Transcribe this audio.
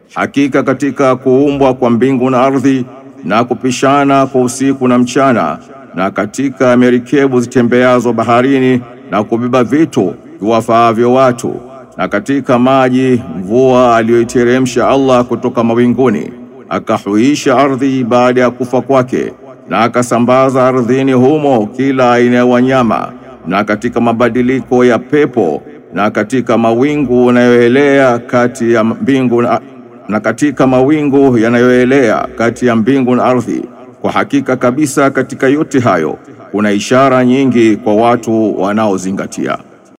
Hakika katika kuumbwa kwa mbingu na ardhi na kupishana kwa usiku na mchana na katika merikebu zitembeazo baharini na kubeba vitu viwafaavyo watu na katika maji mvua aliyoiteremsha Allah kutoka mawinguni akahuisha ardhi baada ya kufa kwake na akasambaza ardhini humo kila aina ya wanyama na katika mabadiliko ya pepo na katika mawingu yanayoelea kati ya mbingu na, na katika mawingu yanayoelea kati ya mbingu na ardhi. Kwa hakika kabisa katika yote hayo kuna ishara nyingi kwa watu wanaozingatia.